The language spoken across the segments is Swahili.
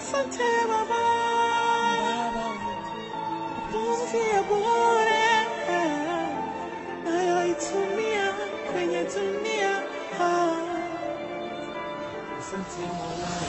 Asante Baba, pumzi ya bure nayoitumia kwenye dunia. Asante Mola.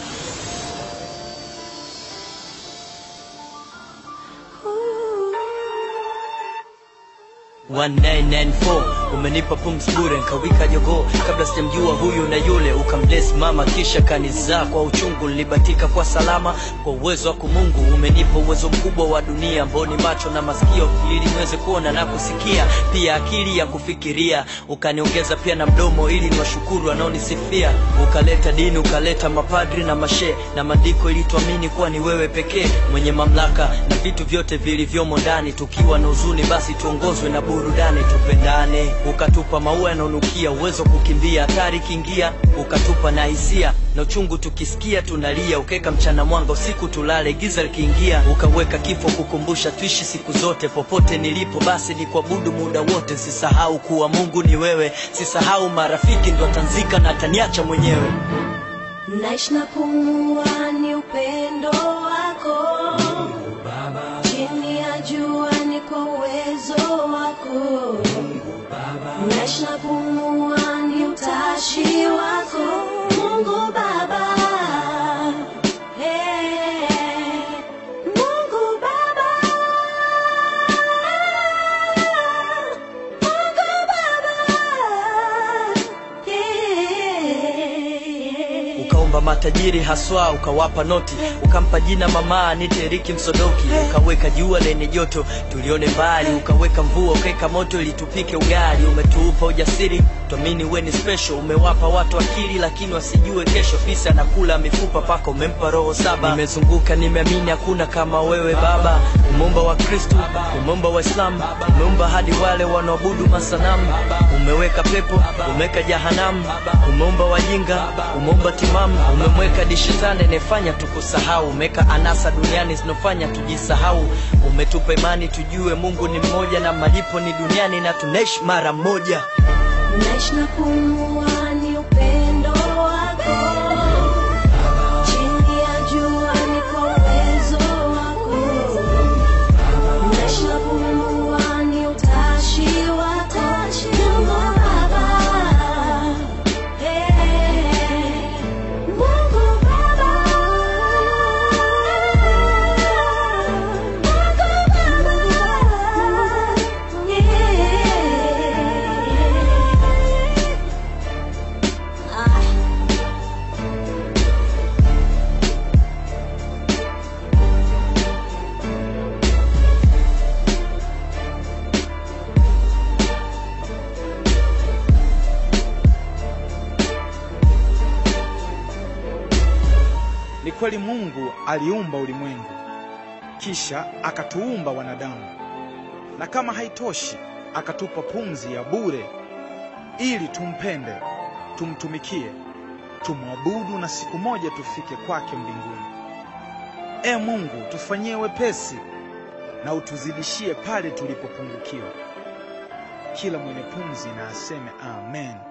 Ooh. 1994 umenipa pumzi bure nkawika jogoo kabla sijamjua huyu na yule ukambless mama kisha kanizaa kwa uchungu nilibatika kwa salama kwa uwezo wako mungu umenipa uwezo mkubwa wa dunia mboni macho na masikio ili niweze kuona na kusikia pia akili ya kufikiria ukaniongeza pia na mdomo ili niwashukuru wanaonisifia ukaleta dini ukaleta mapadri na mashe na maandiko ili tuamini kuwa ni wewe pekee mwenye mamlaka na vitu vyote vilivyomo ndani tukiwa na huzuni basi tuongozwe na burudani tupendane ukatupa maua yanaonukia uwezo wa kukimbia hatari kiingia ukatupa na hisia na uchungu tukisikia tunalia ukeka mchana mwanga usiku tulale giza likiingia ukaweka kifo kukumbusha tuishi siku zote popote nilipo basi ni kuabudu muda wote sisahau kuwa mungu ni wewe sisahau marafiki ndo atanzika na ataniacha mwenyewe naishi na pumua ni upendo wako chini ya jua ni kwa uwezo wako naishi na pumua ni utashi wako mungu baba Hey, Mungu Baba. Mungu Baba. Yeah. ukaomba matajiri haswa ukawapa noti ukampa jina mama nite Riki Msodoki ukaweka jua lenye joto tulione mbali ukaweka mvua ukaweka moto ili tupike ugali umetuupa ujasiri tuamini we ni special umewapa watu akili lakini wasijue kesho fisa anakula mifupa paka umempa roho saba nimezunguka nimeamini hakuna kama wewe baba umeumba wa kristu umeumba waislamu umeumba hadi wale wanaoabudu masanamu umeweka pepo umeweka jahanamu umeumba wajinga umeumba timamu umemweka dishetani anayefanya tukusahau umeweka anasa duniani zinofanya tujisahau umetupa imani tujue mungu ni mmoja na malipo ni duniani na tunaishi mara moja naishi na pumua ni upendo wako chini ya jua ni kwa uwezo wako naishi na pumua ni utashi wako Mungu Baba Hey, Mungu Baba Mungu Baba Yeah. Ah. Ni kweli Mungu aliumba ulimwengu, kisha akatuumba wanadamu, na kama haitoshi, akatupa pumzi ya bure ili tumpende, tumtumikie, tumwabudu na siku moja tufike kwake mbinguni. E Mungu, tufanyie wepesi na utuzidishie pale tulipopungukiwa. Kila mwenye pumzi na aseme amen.